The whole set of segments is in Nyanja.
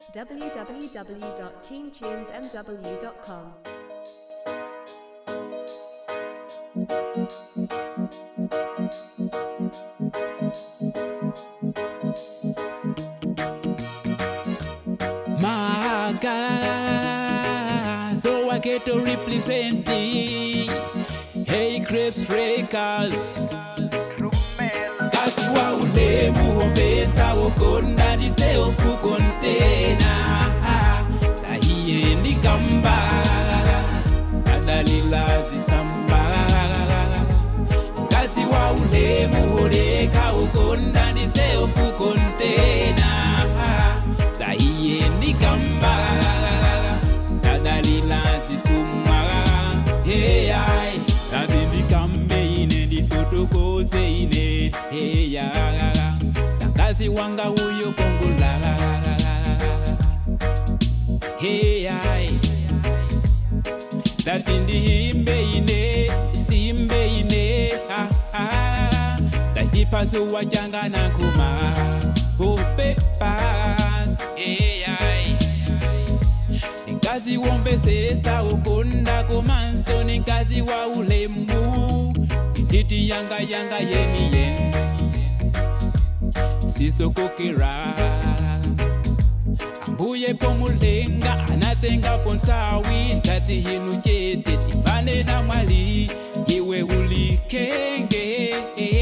www.teamtunesmw.com. Maga, so I get to represent it. Hey, Crips Breakers. Kasi wa ulemu womvesa wokonda ndiseofu kontena sahiye ndikamba sadalila zisamba kasi wa ulemu woleka wokonda ndiseofu kontena sahiye ndikamba sadalila zitumwa heyai kazi ndikambe ine ndifotokose ine heya sakazi wanga huyo kongula heyai tati ndihimbe ine simbe ine ah, ah. sachipasuwa changa nankuma upepat heyai nikazi wombesesa ukonda kumanso nikazi wa ulemu ititi yanga yanga yeni yeni sisokokera ambuye pomulenga anatenga pontawi ntati hinu chete tivane na mwali iwe ulikenge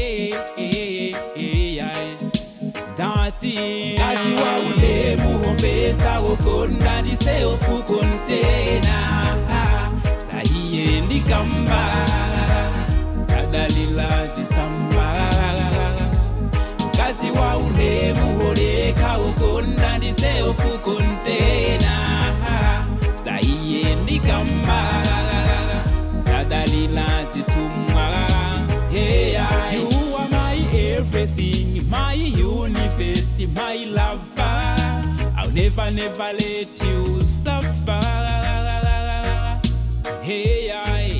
Dati Kazi wa ulemu hombesa wokonda ndiseofu kontena sahiye ndikamba sadalila zisamba kazi wa ulemu holeka wokonda ndiseofu kontena sahiye ndikamba sadalila zitumwa yeah, you are my everything my universe my lover I'll never never let you suffer hey I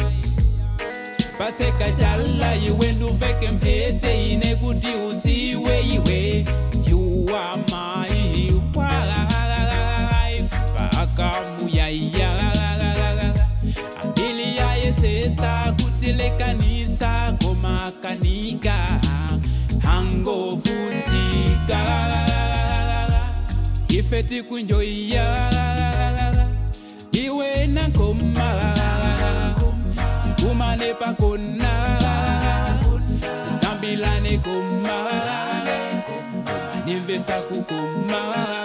paseka chala iwe nduveke mphete ine kuti uziwe iwe you are my wife pakamuyaiya ambili yayesesa kutilekanisa komakanika hangovutika ife tikunjoiya iwe nankoma tikumane pakona tikambilane koma nimvesa kukoma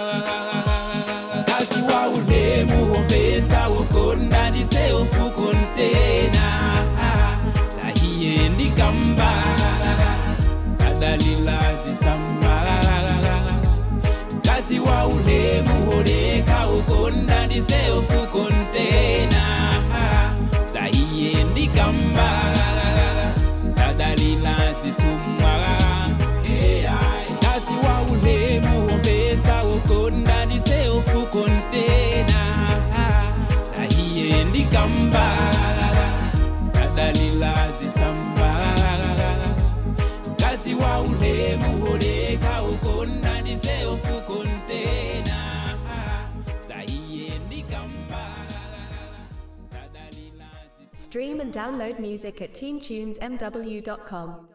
kazi wa ulemu womvesa wokonda ndiseofu kontena sahiye ndikamba sadalila zisamba kazi wa ulemu woleka ukonda ndiseofu kontena sahiye ndikamba sadalila zitumwa kazi wa ulemu wombesa ukonda ndiseofu kontena sahiye ndikamba sadalila zisamba kazi wa ulemu woleka ukonda ndiseofu kontena sahiye ndikamba sadalila zisamba Stream and download music at teamtunesmw.com.